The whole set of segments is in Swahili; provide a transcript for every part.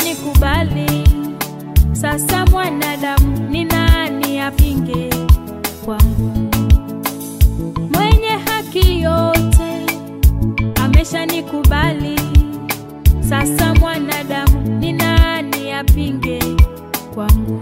amenikubali. Sasa mwanadamu ni nani apinge kwangu? Mwenye haki yote ameshanikubali. Sasa mwanadamu ni nani apinge kwangu?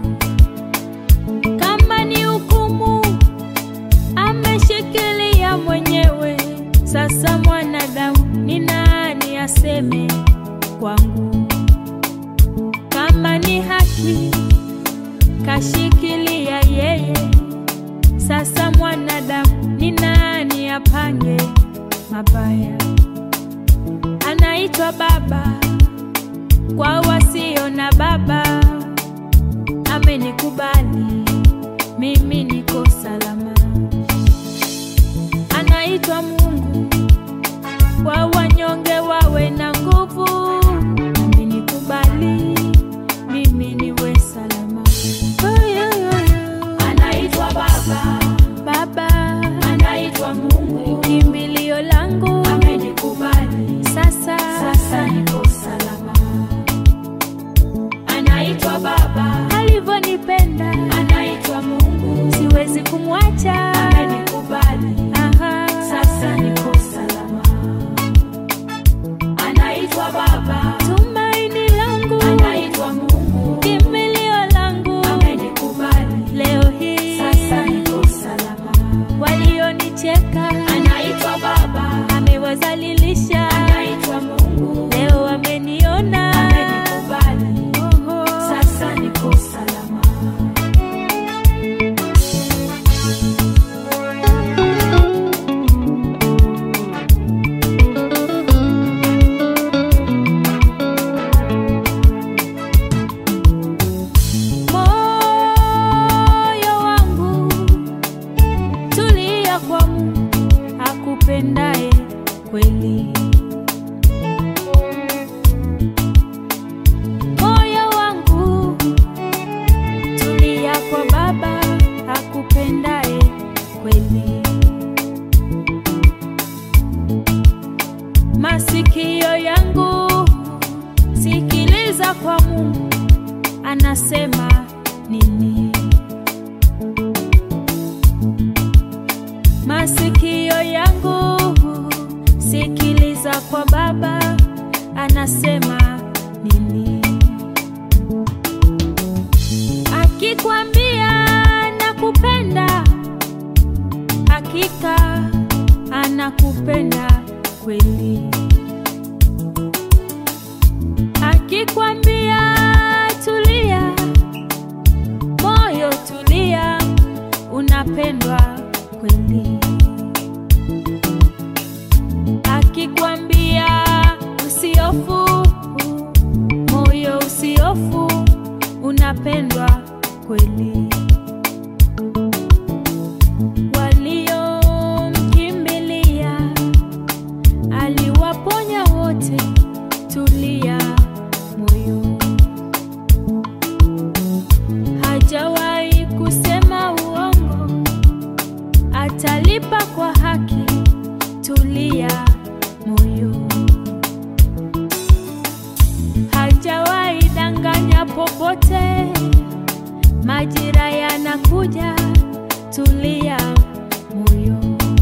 Kama ni hukumu ameshikilia mwenyewe. Sasa mwanadamu ni nani aseme kwangu? Kama ni haki kashikilia yeye. Sasa mwanadamu ni nani apange mabaya? Anaitwa baba kwa wasio na baba, amenikubali mimi niko salama. Anaitwa Mungu kwa wanyonge wawe na nguvu, amenikubali mimi niwe salama. Oh, yeah, yeah, yeah. Anaitwa Baba, Baba anaitwa Mungu, kimbilio langu amenikubali, sasa, sasa niko salama. Anaitwa Baba, alivyonipenda anaitwa Mungu, siwezi kumwacha. amenikubali, Aha. sasa niko salama. Anaitwa Baba, tumaini langu anaitwa Mungu, kimbilio langu amenikubali, leo hii sasa niko salama. walionicheka Anaitwa Baba, amewazalilisha anaitwa Mungu, leo ameniona amenikubali, Oho. sasa niko salama. moyo wangu tulia kwa Mungu akupendaye kweli. Moyo wangu tulia kwa Baba akupendaye kweli. Masikio yangu sikiliza kwa Mungu anasema nini? Masikio yangu sikiliza kwa Baba anasema nini? Akikwambia nakupenda, hakika anakupenda kweli. Akikwambia tulia, moyo tulia, unapendwa kweli. Akikwambia usiofu, moyo usiofu, unapendwa kweli. Waliomkimbilia aliwaponya wote, tulia moyo. Hajawahi kusema uongo, atalipa kwa haki, tulia moyo. Hajawahi danganya popote, majira yanakuja, tulia moyo.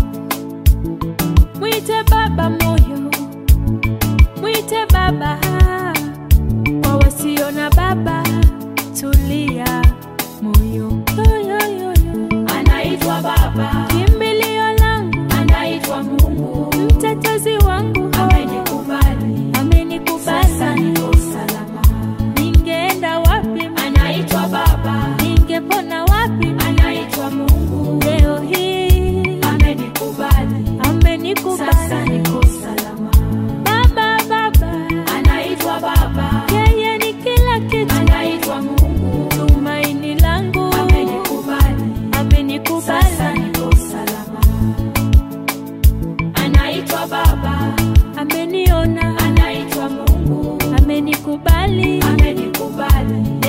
Mwite baba moyo, mwite baba kwa wasio na baba, tulia moyo. Yo, yo, yo, yo. Anaitwa Baba, Kimbilio langu, anaitwa Mungu, mtetezi wangu, amenikubali, sasa amenikubali. niko salama. Ningeenda wapi? Anaitwa Baba, Ningepona wapi? anaitwa Mungu, Leo hii amenikubali, sasa amenikubali. niko salama. Baba, baba, Anaitwa Baba, yeye ni kila kitu, anaitwa Mungu, tumaini langu, amenikubali, sasa amenikubali. niko salama. Anaitwa Baba, ameniona, anaitwa Mungu, amenikubali, amenikubali,